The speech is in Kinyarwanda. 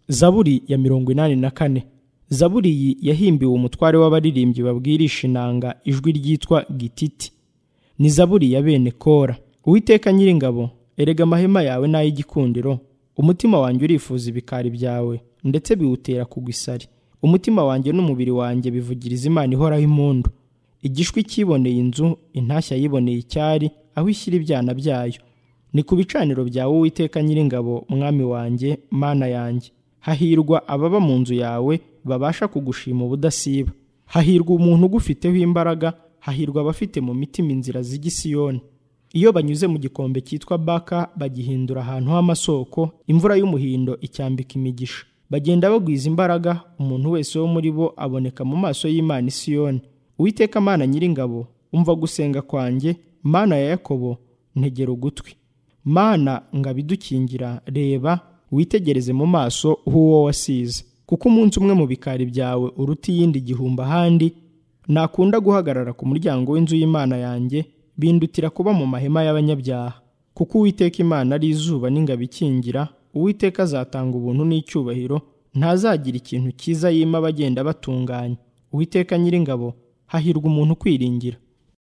zaburi ya mirongo inani na kane zaburi iyi yahimbiwe umutware w'abaririmbyi babwirisha inanga ijwi ryitwa gititi ni zaburi ya bene kora uwiteka nyiringabo erega amahema yawe ni ay'igikundiro umutima wanjye urifuza ibikari byawe ndetse biwutera kugwa isari umutima wanjye n'umubiri wanjye bivugiriza imana ihoraho impundu igishwi kiboneye inzu intashya yiboneye icyari aho ishyira ibyana byayo ni ku bicaniro byawe uwiteka nyiringabo mwami wanjye mana yanjye hahirwa ababa mu nzu yawe babasha kugushima ubudasiba hahirwa umuntu ugufiteho imbaraga hahirwa abafite mu mitima inzira z'igisiyoni iyo banyuze mu gikombe cyitwa baka bagihindura ahantu h'amasoko imvura y'umuhindo icyambika imigisha bagenda bagwiza imbaraga umuntu wese wo muri bo aboneka mu maso y'imana isiyoni uwiteka mana nyiringabo umva gusenga kwanjye mana ya yakobo ntegera ugutwi mana ngabidukingira reba witegereze mu maso h'uwo wasize kuko umunsi umwe mu bikari byawe uruta iyindi gihumbi ahandi nakunda guhagarara ku muryango w'inzu y'imana yanjye bindutira kuba mu mahema y'abanyabyaha kuko uwiteka imana ari izuba n'ingabo ikingira uwiteka azatanga ubuntu n'icyubahiro ntazagira ikintu cyiza yima abagenda batunganya uwiteka nyiringabo hahirwa umuntu ukwiringira